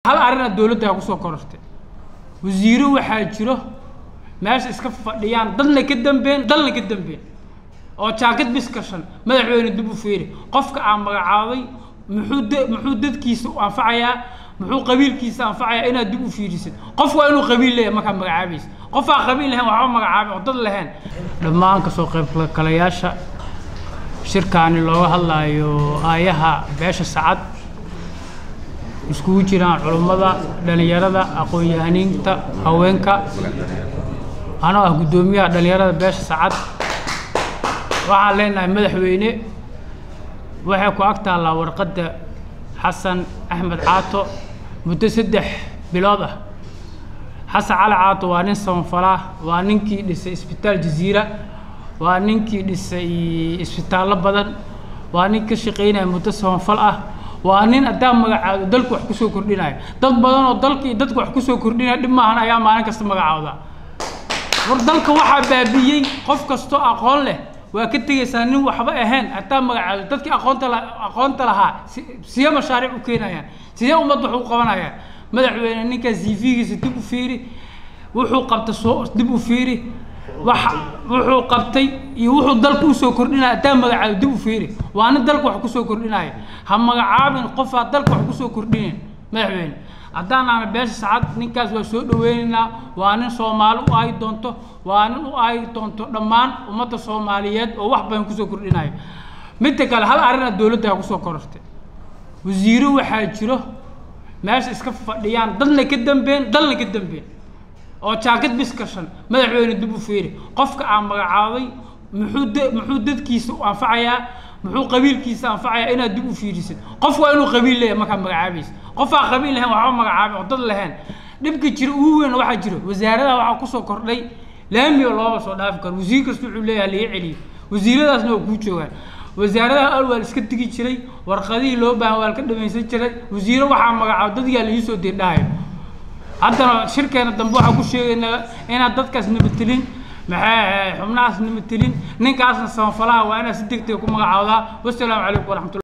hal arina dowladda kusoo korortay wasiiro waxaa jiro meesha iska fadhiyaan dadna ka dambeyn dalna ka dambeyn oo jaakad bis kashan madaxweyne dib u fiiri qofka aan magacaabay muxuu d muxuu dadkiisa u anfacayaa muxuu qabiilkiisa anfacayaa inaad dib u fiirisid qof waa inuu qabiil leeyahay markaa magacaabaysa qof aan qabiil lahayn waxba magacaabay oo dad lahayn dhammaan kasoo qaybgalayaasha shirkaani looga hadlaayo aayaha beesha sacad iskugu jiraan culummada dhalinyarada aqoon-yahaniinta haweenka anoo ah guddoomiyaha dhalinyarada beesha sacad waxaan leenahay madaxweyne waxay ku ag taallaa warqadda xasan axmed caato muddo saddex bilood ah xasan cali caato waa nin samafalaa waa ninkii dhisay isbitaal jaziira waa ninkii dhisay isbitaallo badan waa nin ka shaqaynaya muddo samafal ah waa nin haddaa magacaado dalku wax kusoo kordhinaya dad badan oo dalkii dadku wax kusoo kordhinaya dhib maahan ayaa maalin kasta magacaawda war dalka waxaa baabi'iyey qof kastoo aqoon leh waa ka tegaysaa nin waxba ahayn hataa magacaado dadkii aqoonta la aqoonta lahaa si siya mashaariic u keenayaan sidee ummad wax u qabanayaan madaxweyne ninkaa cv-giisa dib u fiiri wuxuu qabta soo dib u fiiri waxa wuxuu qabtay iyo wuxuu dalka usoo kordhinaya hataa magacaado dib u fiiri waa nin dalka wax kusoo kordhinaya ha magacaabin qofaa dalka wax kusoo kordhinayn madaxweyne haddaan aana beesha sacad ninkaas waa soo dhaweynaynaa waa nin soomaali u ahi doonto waa nin u ahi doonto dhammaan ummadda soomaaliyeed oo wax badan kusoo kordhinayo midda kale hal arina dowladda kusoo korortay wasiiro waxaa jiro meesha iska fadhiyaan dadna ka dambeyn dalna ka dambeyn oo jaakad bis kashan madaxweyne dib u fiiri qofka aan magacaabay muxuu d muxuu dadkiisa u anfacayaa muxuu qabiilkiisa anfacayaa inaad dib u fiirisid qof waa inuu qabiil leeyahay markaa magacaabaysa qof aan qabiil lahayn waxba magacaabay oo dad lahayn dhibka jira ugu weyn waxaa jiro wasaaradaha waxaa kusoo kordhay laamiga looma soo dhaafi karo wasiir kasta wuxuu leeyahay laga celiyo wasiiradaasna waa kuu joogaan wasaaradaha al waa la iska tegi jiray warqadihii loo baahan waa la ka dhamaysan jiray wasiiro waxaa magacaabo dadyaa la iisoo dirdhahayo haddana shirkeena dambe waxaan ku sheegaynaa inaad dadkaas nabadtelin maxay xubnahaas nabadtelin ninkaasna samafalaha waa inaad si degdega ku magacaawdaa wasalaamu calaykum waraxmatullah